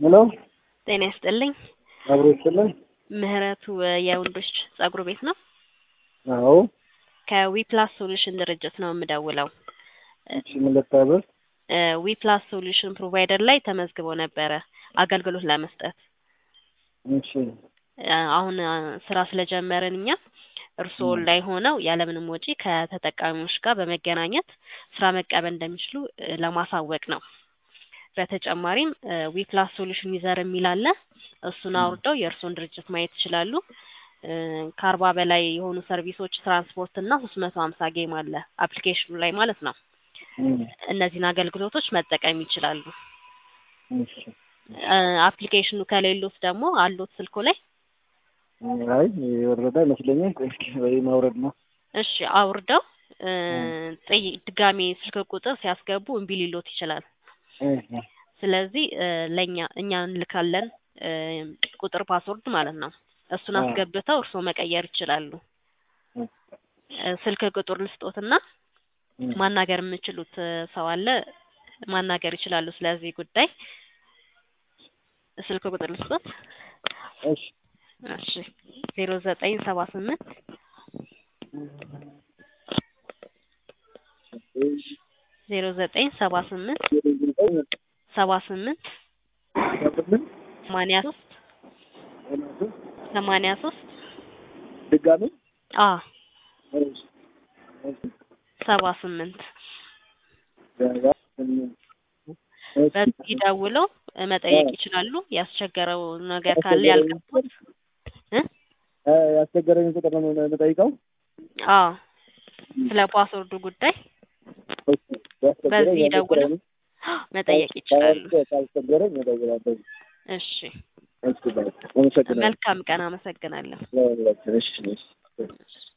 ሄሎ ጤና ይስጥልኝ። አብሮ ይስጥልኝ። ምህረቱ የወንዶች ጸጉር ቤት ነው። አዎ ከዊፕላስ ሶሉሽን ድርጅት ነው የምደውለው። እሺ ምን ልታዘዝ? ዊፕላስ ሶሉሽን ፕሮቫይደር ላይ ተመዝግበው ነበረ አገልግሎት ለመስጠት። እሺ አሁን ስራ ስለጀመርን እኛ እርስዎ ላይ ሆነው ያለምንም ወጪ ከተጠቃሚዎች ጋር በመገናኘት ስራ መቀበል እንደሚችሉ ለማሳወቅ ነው። በተጨማሪም ዊፕላስ ሶሉሽን ዩዘር የሚል አለ። እሱን አውርደው የእርስዎን ድርጅት ማየት ይችላሉ። ከአርባ በላይ የሆኑ ሰርቪሶች፣ ትራንስፖርት እና ሶስት መቶ ሀምሳ ጌም አለ አፕሊኬሽኑ ላይ ማለት ነው። እነዚህን አገልግሎቶች መጠቀም ይችላሉ። እሺ አፕሊኬሽኑ ከሌሎት ደግሞ አሎት ስልኮ ላይ አይ የወረደ አይመስለኝም። ቆይ እስኪ ወይ ማውረድ ነው። እሺ አውርደው ጥይ- ድጋሜ ስልክ ቁጥር ሲያስገቡ እምቢ ሊሎት ይችላል። ስለዚህ ለእኛ እኛ እንልካለን ቁጥር ፓስወርድ ማለት ነው። እሱን አስገብተው እርስዎ መቀየር ይችላሉ። ስልክ ቁጥር ልስጦትና ማናገር የምችሉት ሰው አለ ማናገር ይችላሉ። ስለዚህ ጉዳይ ስልክ ቁጥር ልስጦት። እሺ እሺ ዜሮ ዘጠኝ ሰባ ስምንት ዜሮ ዘጠኝ ሰባ ስምንት ሰባ ስምንት ሰማንያ ሶስት ሰማንያ ሶስት ድጋሚ አ ሰባ ስምንት በዚህ ደውለው መጠየቅ ይችላሉ። ያስቸገረው ነገር ካለ ያልገቡት እ ያስቸገረኝ ቁጥር ነው የምጠይቀው። አዎ ስለ ፓስወርዱ ጉዳይ በዚህ ደውለው መጠየቅ ይችላሉ። ካስቸገረኝ እደውላለሁ። እሺ እሺ ባይ አመሰግናለሁ። መልካም ቀን። አመሰግናለሁ። ለሁላችን እሺ እሺ